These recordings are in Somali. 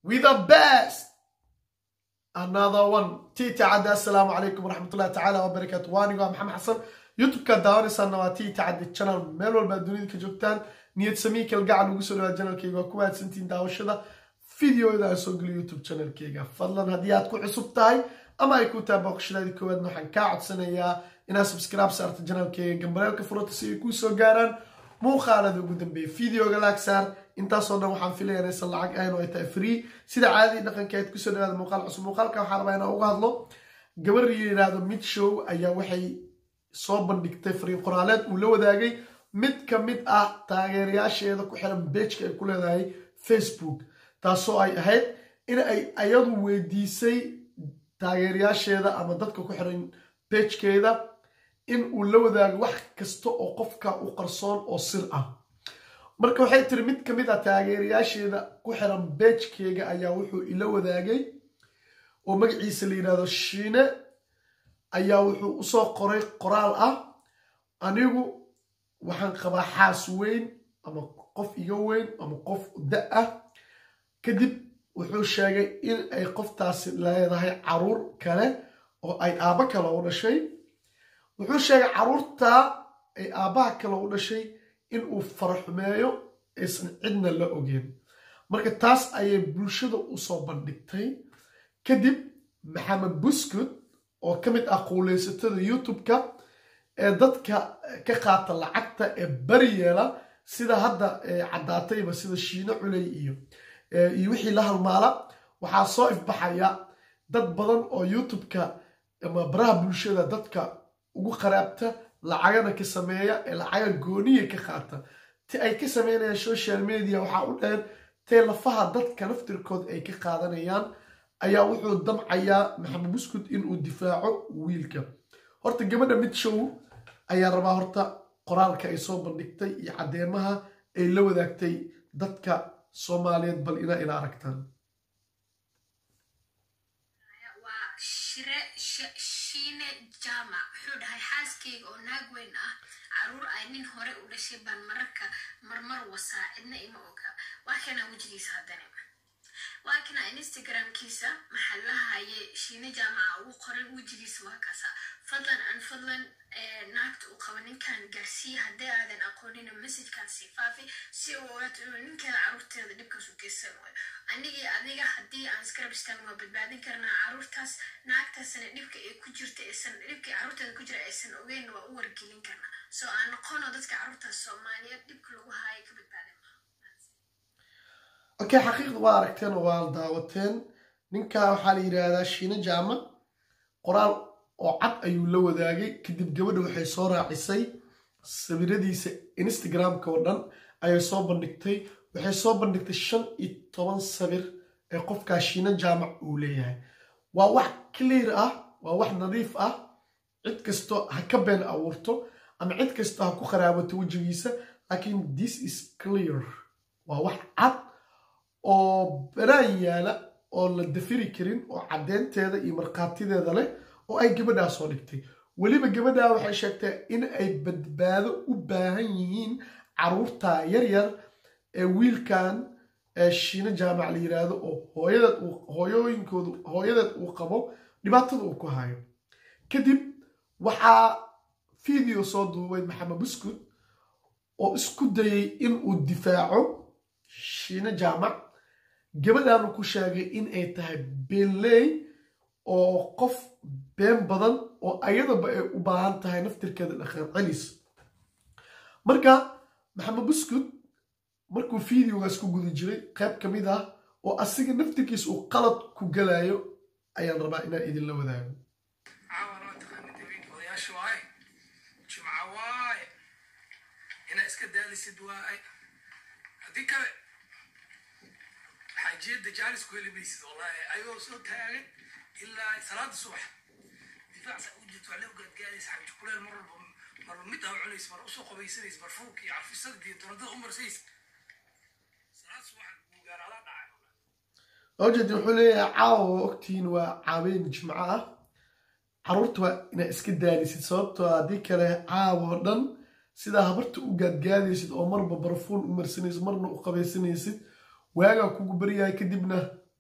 with the best another one tii tacaddi assalaamu calaykum waraxmatullahi tacaala wabarakaatu waanigo maxamed xasan youtube-ka daawanaysaana waa tii tacaddi channel meel walba dunida ka joogtaan niyad samii kalgacal ugu soo dhawaad channelkayga waa ku mahadsantiin daawashada videoda aan soo geliyo youtube channelkayga fadlan haddii aad ku cusub tahay ama ay ku tahay booqashadaadii koowaadna waxaan kaa codsanayaa inaad subscribe saarto channelkayga gambaleelka furata si ay kuu soo gaaraan muuqaalada ugu dambeeya videoga laag saar intaasoo dhan waxaan filaya inaysan lacag ahayn oo ay tahay free sida caadadii dhaqankeed kusoo dhawaada muuqaal cusub muuqaalka waxaa rabaa inaan uga hadlo gabar yidhaahdo mid show ayaa waxay soo bandhigtay fariin qoraaleed uu la wadaagay mid ka mid ah taageerayaasheeda ku xiran bejka ay ku leedahay facebook taasoo ay ahayd in ay ayadu weydiisay taageerayaasheeda ama dadka ku xiran bejkeeda in uu la wadaago wax kasta oo qofka u qarsoon oo sir ah marka waxay tiri mid ka mid ah taageerayaasheeda ku xiran bejkeyga ayaa wuxuu ila wadaagay oo magaciisa la yidhahdo shiine ayaa wuxuu usoo qoray qoraal ah anigu waxaan qabaa xaas weyn ama qof iga weyn ama qof da ah kadib wuxuu sheegay in ay qoftaasi leedahay caruur kale oo ay aabbo kale u dhashay wuxuu sheegay caruurtaa ay aabbaha kale u dhashay in uu faraxumeeyo aysan cidna la ogeen marka taas ayay bulshada usoo bandhigtay kadib maxamed buskud oo ka mid ah quuleysatada youtube-ka ee dadka ka qaata lacagta ee bari yeela sida hadda caddaatayba sida shiine culey iyo iyo wixii la halmaala waxaa soo ifbaxaya dad badan oo youtube-ka ama baraha bulshada dadka ugu qaraabta lacagana ka sameeya ee lacaga gooniya ka qaata ti ay ka sameynayaan social media waxaa u dheer tee lafaha dadka naftirkood ay ka qaadanayaan ayaa wuxuu damcayaa maxamed buskud inuu difaaco wiilka horta gabadha mid show ayaa rabaa horta qoraalka ay soo bandhigtay iyo caddeemaha ay la wadaagtay dadka soomaaliyeed bal inaa ila aragtaan shiine jaamac wuxuu dhahay xaaskeyga oo naag weyn ah caruur ay nin hore u dhashay baan mararka marmar wasaa cidna ima oga waa kanaa wejigiisa haddana waa kana instagramkiisa maxaa lahaye shiine jaamaca ugu qoran wejigiisa waa kaasa fadlan an fadlan naagta uu qabo ninkan gaarsiiya haddii aadan aqoonina messajkan sii faafi si uu ogaato inuu ninkeeda caruurteeda dhibkaas u geysan waayo anigii adiga haddii aan iskarab istaagno waa badbaadin karnaa caruurtaas naagtaasna dhibka ay ku jirta aysan dhibkii caruurteeda ku jira aysan ogeynna waa u wargelin karnaa soo aan noqono dadka caruurtaas soomaaliyeed dhibka lagu haaya ka badbaadin okay xaqiiqda waa aragteen oo waa daawateen ninka waxaa la yidhaahdaa shiine jaamac qoraal oo cad ayuu la wadaagay kadib gabadha waxay soo raacisay sawiradiisa instagramka oo dhan ayay soo bandhigtay waxay soo bandhigtay shan iyo toban sawir ee qofkaa shiine jaamac uu leeyahay waa wax clear ah waa wax nadiif ah cid kasto ha ka been abuurto ama cid kasto ha ku qaraabato wejigiisa laakiin this is clear waa wax cad oo banaan yaala oo la dafiri karin oo caddeynteeda iyo markhaatideeda leh oo ay gabadhaa soo dhigtay weliba gabadhaa waxay sheegtay in ay badbaado u baahan yihiin caruurta yaryar ee wiilkan shiine jaamac la yiraahdo oo hooyadeed hooyooyinkoodu hooyadeed uu qabo dhibaatada uu ku hayo kadib waxaa video soo duubay maxamed buskud oo isku dayay in uu difaaco shiine jaamac gabadhaanu ku sheegay in ay tahay beenley oo qof been badan oo ayadaba ay u baahan tahay naftirkeeda dhaqan celis marka maxamed buskud markuu videogaas ku guda jiray qayb ka mid ah oo asiga naftirkiisa uu qalad ku galayo ayaan rabaa inaan idinla wadaago haddii kale xaajiyadda jaalis ku heli maysid wallahi ayagoo soo taagan ilaa salaada subax difaac saa u jirto waxle ugaadgaadaysa xabji kuleel mar walba marba mid aa cunaysa mar usoo qabaysanaysa mar fuulka iyo carfisada iyo doradada u marsaysa salaad subax buu gaaraadaa dhacay awjeedi wuxuu leeyahay caawa waa ogtihiin waa caaween jimco ah caruurta waa inaad iska daalisid sababtoo haddii kale caawa oo dhan sidaa habarta u gaadgaadaysid oo marba barafuun u marsanaysid marna u qabaysanaysid waagaa kugu baryahay kadibna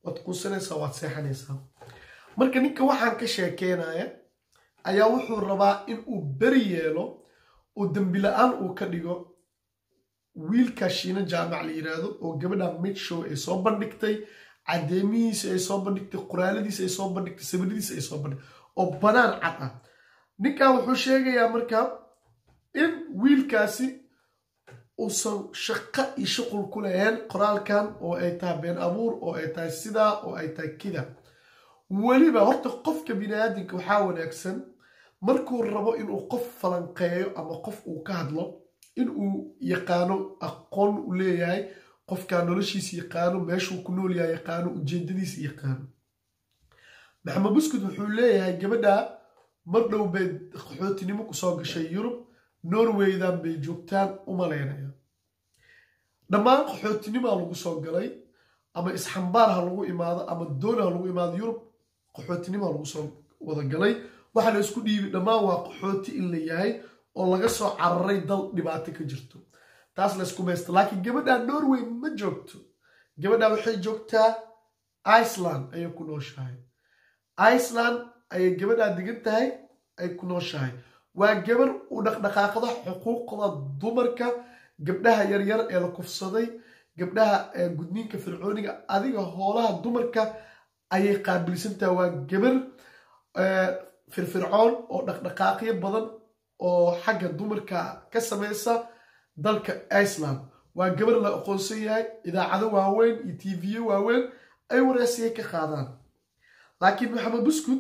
waad quusanaysaa waad seexanaysaa marka ninka waxaan ka sheekeynaya ayaa wuxuu rabaa in uu beri yeelo oo dembi la-aan uu ka dhigo wiilka shiina jaamac la yiraahdo oo gabadha midshow ay soo bandhigtay cadeemihiisa ay soo bandhigtay qoraaladiisa ay soo bandhigtay sawiradiisa ay soo bandhigtay oo banaan cad ah ninkan wuxuu sheegayaa marka in wiilkaasi uusan shaqo iyo shuqul ku lahayn qoraalkan oo ay tahay been abuur oo ay tahay sidaa oo ay tahay kida weliba horta qofka biniaadamka waxaa wanaagsan markuu rabo inuu qof falanqeeyo ama qof uu ka hadlo inuu yaqaano aqoon u leeyahay qofkaa noloshiisa yaqaano meeshuu ku nool yahay yaqaano ujeedadiisa yaqaano maxamed buskud wuxuu leeyahay gabadha mar dhow bay qaxootinimo kusoo gashay yurub norwaydan bay joogtaan u malaynaya dhammaan qaxootinimaa lagu soo galay ama isxambaar ha lagu imaado ama doon ha lagu imaado yurub qaxootinima lagu soo wada galay waxaa la isku dhiibi dhammaan waa qaxooti in la yahay oo laga soo cararay dal dhibaato ka jirto taas la isku maysta laakiin gabadha norway ma joogto gabadha waxay joogtaa iceland ayay ku nooshahay iceland ayay gabadhaa degan tahay ay ku nooshahay waa gabar u dhaqdhaqaaqda xuquuqda dumarka gabdhaha yaryar ee la kufsaday gabdhaha gudniinka fircooniga adiga hoolaha dumarka ayay qaabilsantahay waa gabar firfircoon oo dhaqdhaqaaqyo badan oo xagga dumarka ka samaysa dalka iceland waa gabar la aqoonsan yahay idaacado waaweyn iyo tviyo waaweyn ay wareesiya ka qaadaan laakiin maxamed buskud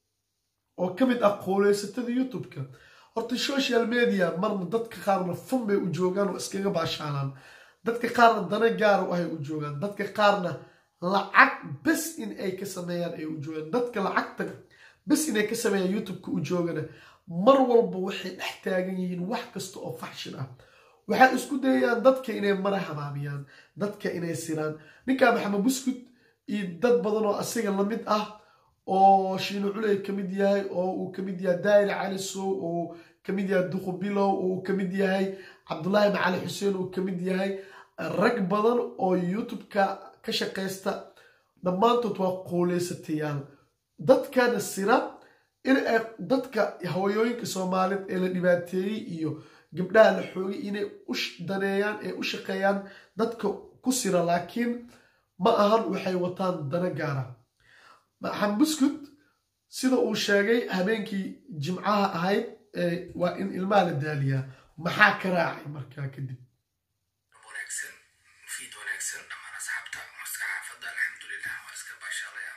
oo ka mid ah qooleysatada youtube-ka horta social media marna dadka qaarna fun bay u joogaan oo iskaga baashaalaan dadka qaarna dana gaar u ahay u joogaan dadka qaarna lacag bes in ay ka sameeyaan ay u joogaan dadka lacagta bes inay ka sameeyaan youtube-ka u joogana mar walba waxay dhex taagan yihiin wax kasta oo faxshin ah waxay isku dayayaan dadka inay mara habaabiyaan dadka inay siraan ninkaa maxamed buskud iyo dad badan oo asiga lamid ah oo shiino culey ka mid yahay oo uu ka mid yahay daayir cali sow oo ka mid yahay duqu bilow oo uu ka mid yahay cabdulaahi macali xuseen uu ka mid yahay rag badan oo youtube-ka ka shaqaysta dhammaantood waa qooleysatayaal dadkana sira in ay dadka hawayooyinka soomaaliyeed ee la dhibaateeyey iyo gabdhaha la xoogay inay u daneeyaan ee u shaqeeyaan dadka ku sira laakiin ma ahan waxay wataan dana gaara maxamed buskud sida uu sheegay habeenkii jimcaha ahayd waa in ilmaha la daaliyaa maxaa ka raacay markaa kadib wanaagsan fiid wanaagsan dhammaan asxaabta maska xaafadda alxamdulilah waa iska baashalaya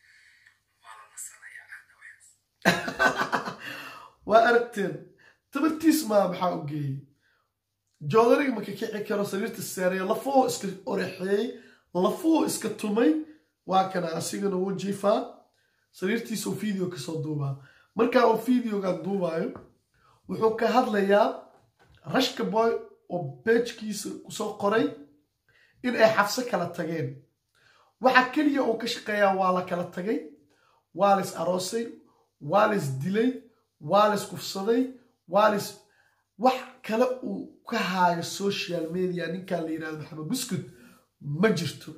waa la nasanaya hadda waxaas waa aragteen tabartiis maa maxaa u geeyey joodariga maka kici karo sariirta saareeyo lafuhu iska orexeeyey lafuhu iska tumay waa kana asigana wuu jiifaa sariirtiisa uu video kasoo duubaa markaa uu videoga duubaayo wuxuu ka hadlayaa rashka boy oo beejkiisa kusoo qoray in ay xabso kala tageen waxa keliya uu ka shaqeeyaa waa la kala tagay waa la is aroosay waa la is dilay waa la is kufsaday waa la is wax kale uu ka haayo social media ninkaa la yirahdo maxamed buskud ma jirto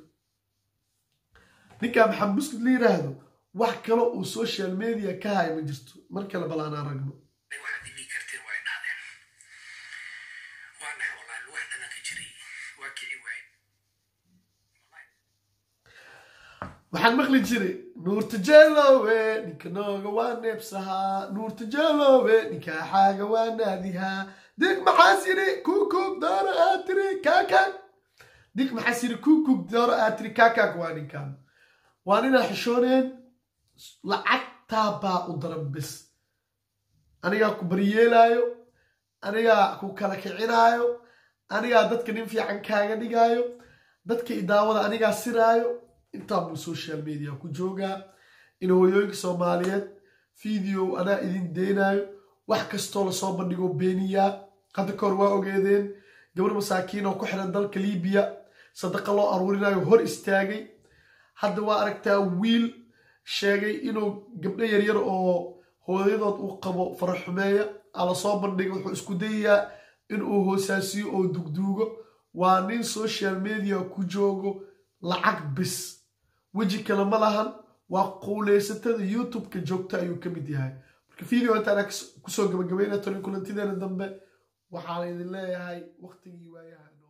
ninkaa maxamed buskud la yiraahdo wax kale uu social media ka haayo ma jirto mar kale bal aan aragno waxaad imi karteen waa idhahdeen waa nahay wallaahi wax dhana ka jiray waa kici waay waxaan maqli jiray nuurta jeelowe ninka nooga waa neebsahaa nuurta jeelowe ninka xaaga waa naadihaa dig maxaas yidhi kuukug dooro aad tiri kaakag dig maxaas yidhi kuukug dooro aad tiri kaakag waa ninkan waa ninaa xishooneen lacagtaa baa u daran bis anigaa ku baryeelaayo anigaa ku kala kicinaayo anigaa dadka nin fiican kaaga dhigaayo dadka idaawada anigaa siraayo intaa buu social media ku joogaa in hooyooyinka soomaaliyeed video anaa idin deynayo wax kastoo lasoo bandhigo beeniyaa hadda kahor waa ogeedeen gabar masaakiin oo ku xiran dalka libiya sadaqa loo aruurinayo hor istaagay hadda waa aragtaa wiil sheegay inuu gabdho yaryar oo hooyadood uu qabo faraxumeeya ala soo bandhiga wuxuu isku dayayaa inuu hoosaasiyo oo dugduugo waa nin social media ku joogo lacag bis weji kale ma lahan waa quuleysatada youtube-ka joogta ayuu ka mid yahay marka video intaan kusoo gabagabayna toni kulantideena dambe waxaan idin leeyahay waqtigii waayaha